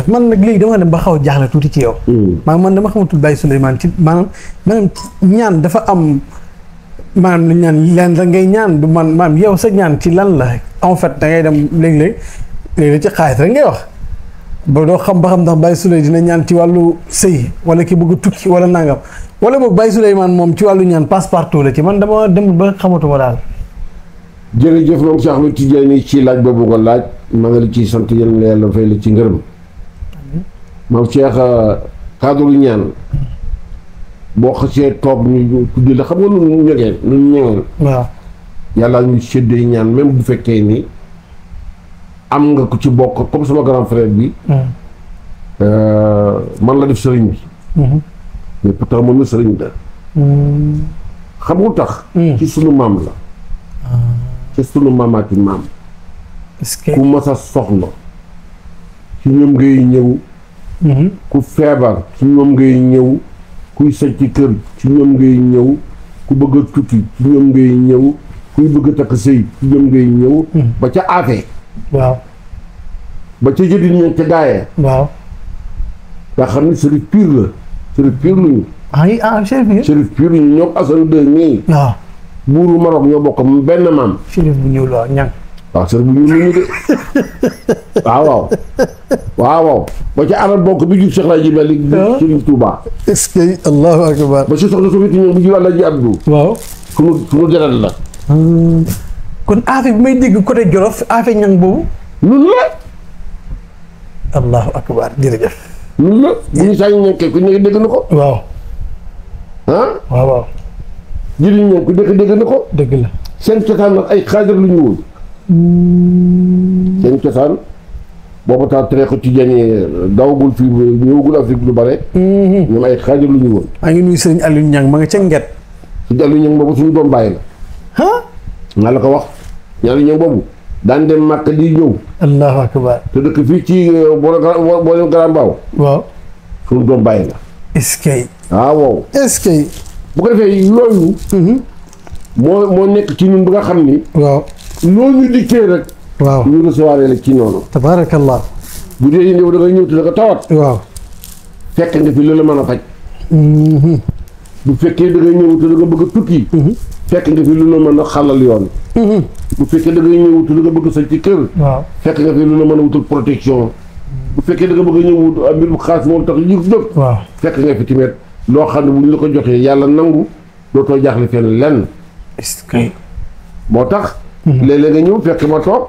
man nag léegi dama dem ba xaw a jaaxle tuuti ci yow. maa man dama xamatul Baye Souleymane ci maanaam maanaam ñaan dafa am maanaam lu ñaan leen da ngay ñaan du man maanaam yow sa ñaan ci lan la en fait da ngay dem léeg-léeg léeg-léeg ci xaalis rek ngay wax ba doo xam ba xam ndax Baye Souley dina ñaan ci wàllu sëy wala ki bëgg a tukki wala nangam wala boog Baye Souleymane moom ci wàllu ñaan passe partout la ci man dama dem ba xamatuma daal. jërëjëf moom Cheikh Ahmed Tidiane ci laaj boobu nga laaj maa ngi la ciy sant yal na yàlla fay la ci ngërëm maam Cheikh cadre ñaan boo xasee toog ñu tuddi la xam nga lu ñu ñegeen lu ñu ñegeen waaw yàlla ñu séddee ñaan même bu fekkee ni am nga ko ci bokk comme sama grand frère bi man la def sëriñ bi mais pourtant moom la sëriñ la xam nga tax ci sunu maam la ci sunu maamaati maam est-ce que ku mas a soxla ci ñoom ngay ñëw ku feebar ci ñoom ngay ñëw kuy sëcc ci kër ci ñoom ngay ñëw ku bëgg a tukki ci ñoom ngay ñëw kuy bëgg a takk sëy ci ñoom ngay ñëw ba ca aafee waaw ba ca jëdin ña ca gaayee waaw nga xam ne sërif pire la sërif pire luñu ah yi ah chef bi sërif pire luñu ñoom Assane deux ñii waaw buuru Maroc ñoo bokk benn maam chérif bu ñuul waaw ñang waaw sër bu ñu luñu de waaw waaw waaw waaw ba ca arab bokk bi jur Cheikh Laaji Malik bi Ah. Sëriñ Tuubaa est-ce que allahu akbar ba si soxna Sofiti ñoom bi jur Alaaji Abdu waaw sunu sunu deret la kon affaire bi may dégg côté Jolof affaire ñang boobu nun la allahu akbar jërëjëf nun la bu ñu saañu ñenkee ku nekk dégg na ko waaw ah waaw waaw jëriñ ñoom ku nekk dégg na ko dëgg la seen cosaan nag ay xaajar lu ñu woon seen cosaan boobu tax tariixa tijaan dawagul fii ñëwagul Afrique lu bare ñoom ay xaajar lu ñu woon maa ngi nuyu sëriñ Aliou Ñang ma nga ca nget su dellu ñoom boobu suñu doom bàyyi la ah nga la ko wax ñaari ñoom boobu daan dem màkk di ñëw allahu akbar te dëkk fii ci boole boole Grand Mbao waaw suñu doom bàyyi la est-ce que waaw wow est-ce que bu ko defee loolu moo moo nekk ci ñun bi nga xam ni waaw loolu ñu dikkee rek waaw ñu recevoir la ci noonu tabaarakallah bu dee ñëw da nga ñëw te da nga tawat waaw fekk nga fi lu la mën a faj bu fekkee da nga ñëw te da nga bëgg a tukki fekk nga fi lu la mën a xalal yoon bu fekkee da nga ñëw te da nga bëgg a sañ ci kër waaw fekk nga fi lu la mën a wutul protection bu fekkee da nga bëgg a ñëw wut mbir bu xaas moom tax yëf jóg waaw fekk nga fi tamit loo xam ne bu ñu la ko joxee yàlla nangu dootoo jaaxle fenn lenn est-ce que moo tax léeg-léeg nga ñëw fekk ma toog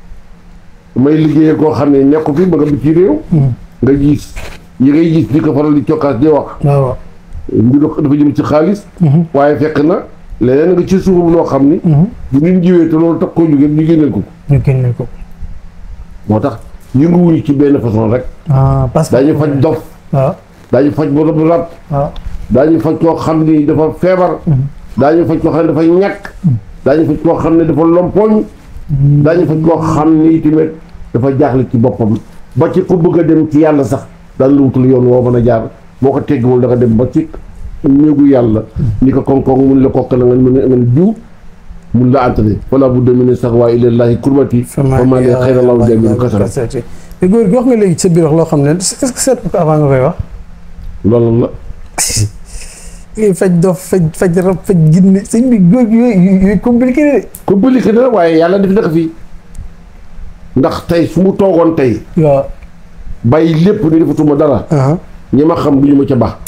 may liggéeyee koo xam ne nekku fi ba nga bi ci réew nga gis yi ngay gis di ko faral di cokkaas di wax waaw waaw mbiru dafa jëm ci xaalis waaye fekk na leneen nga ci suufam loo xam ni bu nit jiwee te loolu tax koo jógee ñu génneel ko ko ñu génne ko moo tax yënguwuñu ci benn façon rek ah parce que daañu faj dof waaw daañu faj bu rab rab waaw daañu faj koo xam ni dafa feebar daañu faj koo xam ne dafa ñàkk daañu faj koo xam ne dafa lompoñ daañu faj koo xam ni tamit dafa jaaxle ci boppam ba ci ku bëgg a dem ci yàlla sax daan la wutal yoon woo mën a jaar boo ko teggiwul da nga dem ba ci néegu yàlla ni ko koŋ-koŋ mun la kokk la nga mën a mën jiw mun la entrer wala bu demee sax waaye ilallahi kurbati fama li xayra law jamilu kasara te góor gi wax nga léegi ci sa biir wax loo xam ne est-ce que seet ko avant nga koy wax loolu la ngay faj dof faj faj rab faj ginne sëñ bi góor gi yooyu yooyu compliqué de compliqué na waaye yàlla def na ko fii ndax tey su mu toogoon tey waaw bàyyi lépp ni defatuma dara ah ñi ma xam du ñu ma ca baax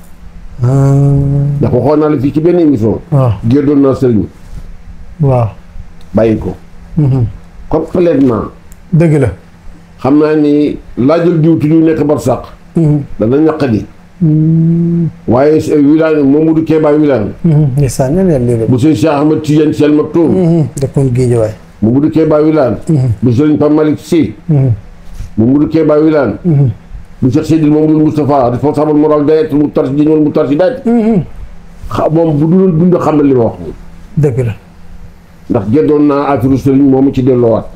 ndax waxoon naa la fii ci benn émission waaw géddoon naa sëriñ waaw bàyyi ko complètement dëgg la xam naa ni laajal diw ti ñu nekk barsàq dana ñaqadi waaye wilaan Mamadou Keba wilaan ndeysaan ñaan yàlla léegi bu sëñ Cheikh Ahmed Tidiane Sy Al Maktoum dëkkoon géej waay Mamadou Keba wilaan bu sëriñ Pape Malick Sy Mamadou Keba wilaan bu Cheikh Seydil Mamadou Moustapha responsable moral dayet mu tar si dañoon mu tar si dayet xa moom bu dul dund xam na li ma wax dëgg la ndax geddoon naa affaire sëriñ moomu ci delloowaat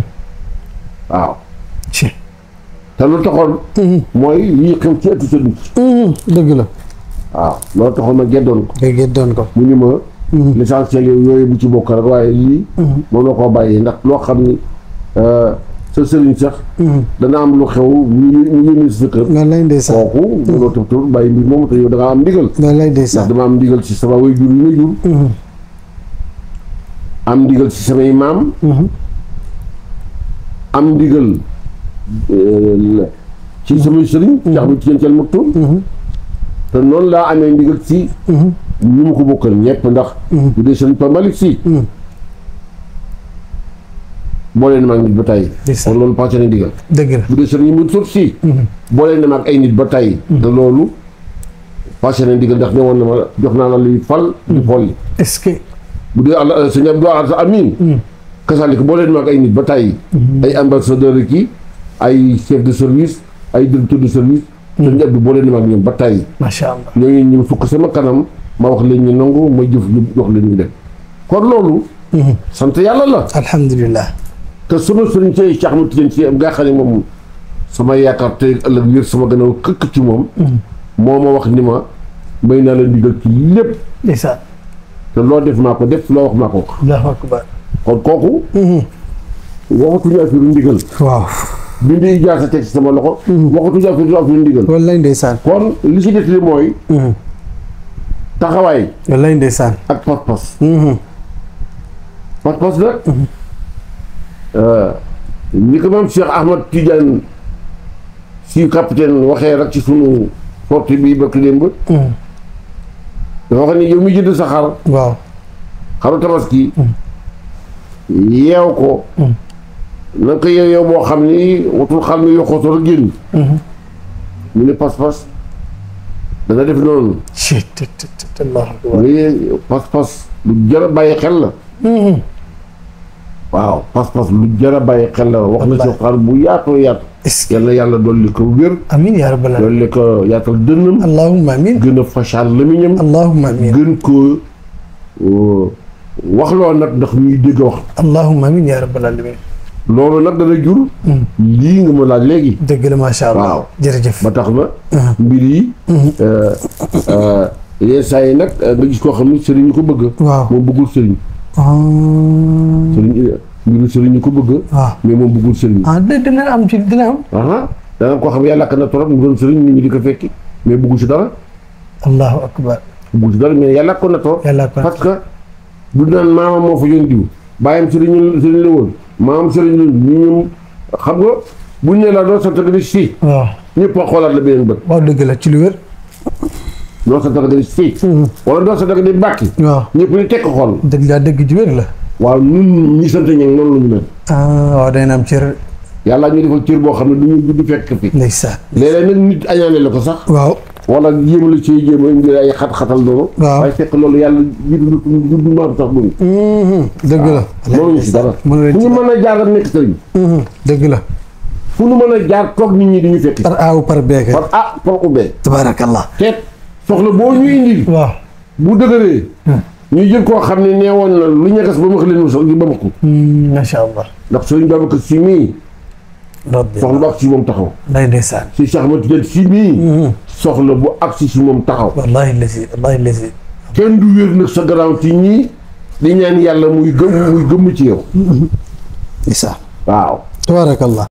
waaw ci te lu taxoon mooy lii xew ci ëttu sëriñ dëgg la waaw loolu taxoon ma geddoon ko nga géddoon ko mu ni ma l'essentiel yow yooyu bu ci bokk rek waaye lii moom la koo bàyyi ndax loo xam ni sa sëriñ sax dana am lu xew ñu ñu yónni sa kër wallaay ndeysaan kooku mënoo tëb tëb bàyyi mbir moomu te yow da nga am ndigal wallaay ndax ndeysaan dama am ndigal ci sama way jur yi ma jur am ndigal ci samay maam am ndigal euh, ci samay sëriñ ci xam ci cel maktum te noonu laa amee ndigal ci ñu ma ko bokkal ñëpp ndax bu dee sëriñ Pa Malick Si boolee na ma ak nit ba tey Ndeysaan. kon loolu passé na ndigal dëgg la bu dee sëriñ mu sut si boolee na ma ak ay nit ba tey te loolu passé na ndigal ndax ne woon na ma jox naa la luy fal di folli est-ce que bu dee àll sëñ Abdou Al Amin kasaalika boo leen mag ay nit ba tàyyi ay ambassadeur ki ay chef de service ay directeur de service sëñ Abdou boo leen mag ñoom ba tàyyi macha allah ñooñu ñu fukk sama kanam ma wax leen ñu nangu ma jëf ñu jox leen ñu dem kon loolu sant yàlla la alhamdulilah te sama sëriñ ci Cheikh Ahmed Tidiane Sy nga xam ne moom sama yaakaar tey ëllëg wér sama gannaaw këkk ci moom moo ma wax ni ma may naa la ndigal ci lépp ndeysaan te loo def maa ko def loo wax maa ko wax allahu akbar kon kooku waxatuñu affaire ndigal waaw bindi ijaasa teg ci sama loxo waxatuñu affaire affaire ndigal wallaay ndeysaan kon li ci des li mooy taxawaay wallaay ndeysaan ak pas-pas pas-pas nag ni ko maam Cheikh Ahmad Tidiane si capitaine waxee rek ci sunu sortie bi bëkk démb dafa wax ni yow mi jënd sa xar waaw xaru tabaski yeew ko na nga ko yeew yow boo xam ni watul xam ni yokkooto rek génn mu ne pas-pas dana def noonu ci te te te allahu akbar lii pas-pas lu jar a bàyyi xel la waaw pas-pas lu jar a bàyyi xel la wax na ci xar bu yaatoo yaatu est-ce que yal na yàlla dolli ko wér amin ya rabbal alamin dolli ko yaatal dënnam allahumma amin gën a fachal lamiñam allahumma amin gën ko waxloo nag ndax ñuy dégg wax allahumma amin ya rabbal alamin loolu nag dana jur lii nga ma laaj léegi dëgg la macha allah Waaw. jërëjëf ba tax na mbir yi yenn saa yi nag nga gis koo xam ne sëriñ ñu ko bëgg waaw moom bëggul sëriñ ah sëriñ mbiru sëriñ ñu ko bëgg waaw mais moom bëggul sëriñ ah dina dina am ci dina am aha dana koo xam ne yàlla ak na torop mu doon sëriñ nit ñi di ko fekki mais bëggul si dara allahu akbar bëggul si dara mais yàlla ak ko na torop yàlla ko parce que du naan maamam moo fa yoon diw bàyyam sëriñ sëriñ la woon maamam sëriñ la ñu ñum xam nga buñ ne la doo sant nga di si waaw ñëpp a xoolaat la beneen bët waaw dëgg la ci lu wér doo sant nga di si wala doo sant nga di bàkki waaw ñëpp di tekk xool dëgg laa dëgg ju wér la waaw ñun ñi sant ñang noonu la ñu mel ah waaw day na am cër yàlla ñu defal cër boo xam ne du ñu du fekk fi ndeysaan léeg-léeg nag nit añaane la ko sax waaw wala jéem la ci jéem a indi ay xat-xatal noonu Waaw. waaye fekk loolu yàlla jiitu du du maam sax buñu dëgg la mënuñu si dara fu mënu leen ñu ci mën a jaar ak nekk sëriñ dëgg la fu ñu mën a jaar toog nit ñi di ñu fekk par aaw par beeke par ah par ubbee tabaarakallah teet soxla boo ñu indi waaw bu dëgëree ñu jël koo xam ne nee woon na lu ñagas ba ma leen mu sax di ba ma ko macha allah ndax sëriñ Babacar Si mii rabbi soxla bu ak si moom taxaw nday ndeysaan si Cheikh Ahmed Tidiane Si mii soxla bu ak si si moom taxaw wallahi lasi wallahi lasi kenn du wér nag sa garaaw ci ñii di ñaan yàlla muy gëm muy gëmm ci yow isa waaw tabaarakallah